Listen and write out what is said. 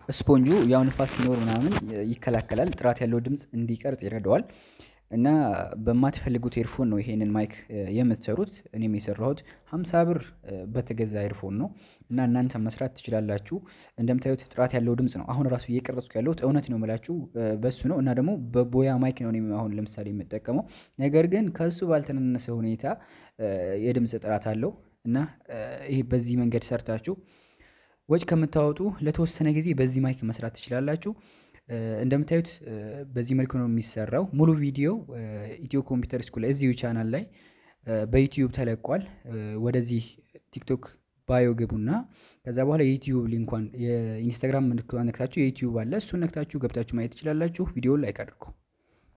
ስፖንጁ ያው ንፋስ ሲኖር ምናምን ይከላከላል፣ ጥራት ያለው ድምፅ እንዲቀርጽ ይረዳዋል። እና በማትፈልጉት ኤርፎን ነው ይሄንን ማይክ የምትሰሩት። እኔም የሰራሁት ሀምሳ ብር በተገዛ ኤርፎን ነው እና እናንተ መስራት ትችላላችሁ። እንደምታዩት ጥራት ያለው ድምፅ ነው። አሁን ራሱ እየቀረጽኩ ያለሁት እውነት ነው የምላችሁ በሱ ነው እና ደግሞ በቦያ ማይክ ነው እኔም አሁን ለምሳሌ የምጠቀመው። ነገር ግን ከእሱ ባልተናነሰ ሁኔታ የድምፅ ጥራት አለው እና ይሄ በዚህ መንገድ ሰርታችሁ ወጪ ከምታወጡ ለተወሰነ ጊዜ በዚህ ማይክ መስራት ትችላላችሁ። እንደምታዩት በዚህ መልኩ ነው የሚሰራው። ሙሉ ቪዲዮ ኢትዮ ኮምፒውተር ስኩል እዚሁ ቻናል ላይ በዩቲዩብ ተለቋል። ወደዚህ ቲክቶክ ባዮ ግቡና ከዛ በኋላ የዩቲዩብ ሊንኳን የኢንስታግራም ምልክቷን ነክታችሁ የዩቲዩብ አለ እሱን ነክታችሁ ገብታችሁ ማየት ትችላላችሁ። ቪዲዮውን ላይክ አድርጉ።